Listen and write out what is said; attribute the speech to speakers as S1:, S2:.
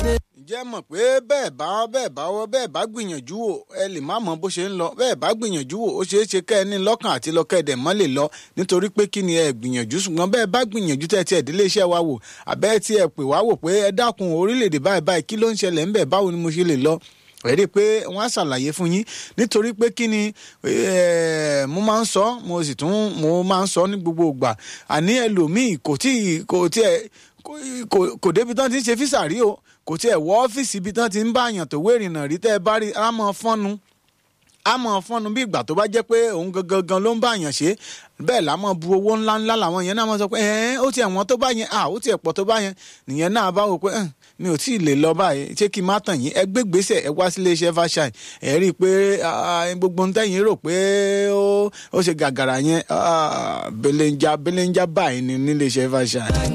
S1: ǹjẹ́ mọ̀ pé bẹ́ẹ̀ bá bẹ́ẹ̀ bá wọ́ bẹ́ẹ̀ bá gbìyànjú wò ẹ lè má mọ bó ṣe ń lọ bẹ́ẹ̀ bá gbìyànjú wò ó ṣeé ṣe kẹ́ ẹ ní lọ́kàn àti lọ́kẹ́ ẹ̀dẹ̀ mọ́ lè lọ nítorí pé kí ni ẹ gbìyànjú ṣùgbọ́n bẹ́ẹ̀ bá gbìyànjú tẹ́ ti ẹ̀dílé iṣẹ́ wa wò àbẹ́ tí ẹ pè wá wò pé ẹ dákun orílẹ̀-èdè báyìí báyìí kí ló ń ṣẹlẹ̀ ńbẹ̀ báwo ni mo ṣe lè lọ ẹ rí i pé wọ́n á ṣàlàyé fún yín nítorí pé kí ni mo máa ń sọ mo sì tún mo máa ń sọ ní gbogbo ìgbà àní ẹlòmíì kò tí kò tí ẹ kò débi tán ti ń ṣe físà rí o kò tí ẹ wọ ọ́fíìsì ibi tán ti ń bá àyàn tó wé ìrìnà rí tẹ́ ẹ bá rí á mọ fọ́nu á mọ fọ́nu bí ìgbà tó bá jẹ́ pé òun gangan gan ló ń bá àyàn ṣe bẹ́ẹ̀ la mọ̀ bu owó ńláńlá làwọn yẹn náà mọ̀ sọ pé ẹ̀ẹ́n ó tiẹ̀ wọ́n tó bá yẹn à ó tiẹ̀ pọ̀ tó bá yẹn nìyẹn náà bá wò pé mi ò tí ì lè lọ báyìí ṣé kí n má tàn yín ẹ gbé gbèsè ẹ wá sílé iṣẹ́ fàṣà ẹ rí i pé gbogbo ntẹ́yìn rò pé ó ṣe gàgàrà yẹn belenja belenja báyìí ní nílé iṣẹ́ fàṣà.